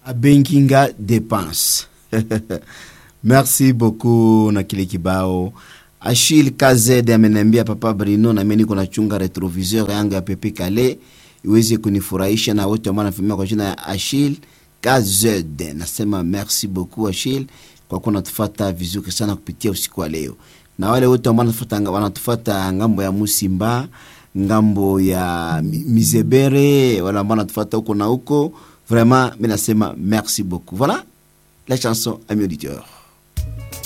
abenkinga dépense merci beaucoup na kile kibao Achille KZ ameniambia papa Brino, na mimi niko nachunga retroviseur yangu ya pepe kale iweze kunifurahisha na wote ambao wanafimia kwa jina ya Achille KZ. Nasema merci beaucoup Achille kwa kuwa natufuata vizuri sana kupitia usiku wa leo, na wale wote ambao wanatufuata wanatufuata ngambo ya Musimba, ngambo ya Mizebere, wale ambao wanatufuata huko na huko, vraiment mimi nasema merci beaucoup. Voilà la chanson amis auditeurs.